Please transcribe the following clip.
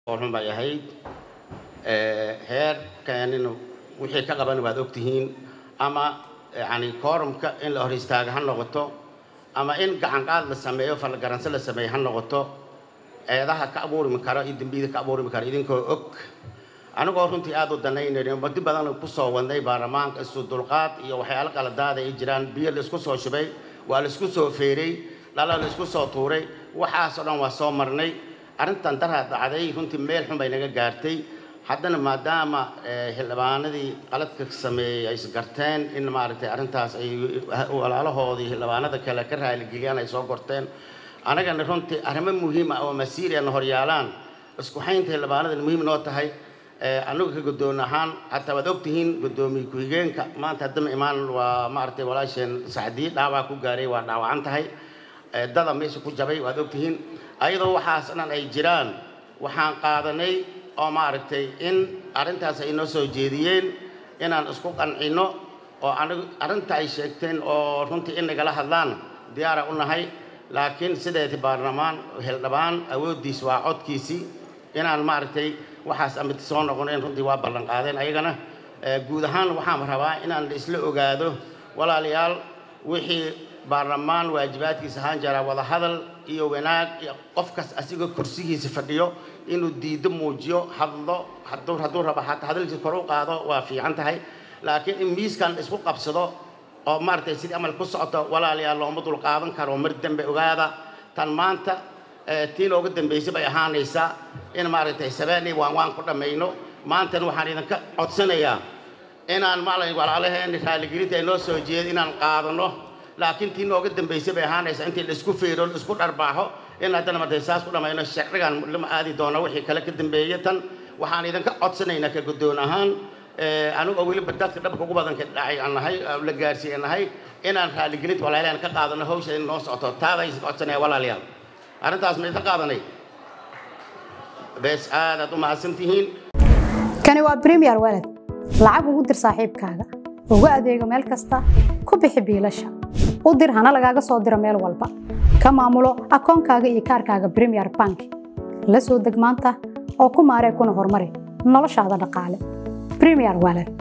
xun bay ahayd heerkanina wixii ka qaban waad ogtihiin ama yani koorumka in la hor istaaga ha noqoto ama in gacanqaad la sameeyo falgaranse la sameeyo ha noqoto eedaha ka abuurmi karo iyo dembiyada ka abuurmi karo idinkoo og anigoo runtii aada u danaynayno muddo badan kusoo wadnay baarlamaanka isu dulqaad iyo waxyaalo qaladaada ay jiraan biyo laisku soo shubay waa laisku soo feeray dhala laisku soo tuuray waxaasoo dhan waa soo marnay arrintan daraa dhacday runtii meel xun bay naga gaartay haddana maadaama xildhibaanadii qaladka sameeyey ay isgarteen in maaragtay arrintaas ay walaalahoodii xildhibaanada kale ka raaligeliyaan ay soo gorteen anagana runtii arrimo muhiim ah oo masiiriana horyaalaan isku xaynta xildhibaanada muhiim noo tahay anagu ka guddoon ahaan hataa waad ogtihiin guddoomiye ku-xigeenka maanta haddama imaan waa maaragtay walaasheen sacdii dhaawaa ku gaaray waa dhaawacan tahay dada meesha ku jabay waad ogtihiin ayadoo waxaas dhan ay jiraan waxaan qaadanay oo maaragtay in arrintaas ay noo soo jeediyeen inaan isku qancino oo anigu arrinta ay sheegteen oo runtii in nagala hadlaan diyaara u nahay laakiin sideeti baarlamaan xildhibaan awooddiis waa codkiisii inaan maaragtay waxaas amid soo noqonayn runtii waa ballan qaadeen ayagana guud ahaan waxaan rabaa inaan la isla ogaado walaalayaal wixii baarlamaan waajibaadkiisa ahaan jiraa wadahadal iyo wanaag iyo qofkas asigoo kursigiisa fadhiyo inuu diido muujiyo hadlo hadduu hadduu rabo hataa hadalkiisa kor u qaado waa fiican tahay laakiin in miiskan isku qabsado oo maaragtay sidii amal ku socoto walaalayaal looma dul qaadan karo mar dambe ogaada tan maanta tii looga dambaysay bay ahaanaysaa in maaragtay sabeeni waan waan ku dhammayno maantana waxaan idinka codsanayaa inaan maalay walaalaheen raaligelinta ay noo soo jeeda inaan qaadano laakiin tii nooga dambaysay bay ahaanaysaa intii la isku feero la isku dharbaaxo in haddana martay saas ku dhammayno sharcigan lama aadi doono wixii kale ka dambeeya tan waxaan idinka codsanaynaa ka guddoon ahaan anigoo weliba dadka dhabka ugu badanka dhacay aan nahay la gaarsiiye nahay inaan raaligelinta walaalayaal ka qaadano hawsha in noo socoto taada is codsanaya walaalayaal arrintaas ma idin qaadanay bees aadaad u mahadsantihiin kani waa premier walad lacag ugu dir saaxiibkaaga ugu adeego meel kasta ku bixi biilasha u dir hana lagaaga soo diro meel walba ka maamulo akoonkaaga iyo kaarkaaga premier bank la soo deg maanta oo ku maaree kuna horumari noloshaada dhaqaale premier walad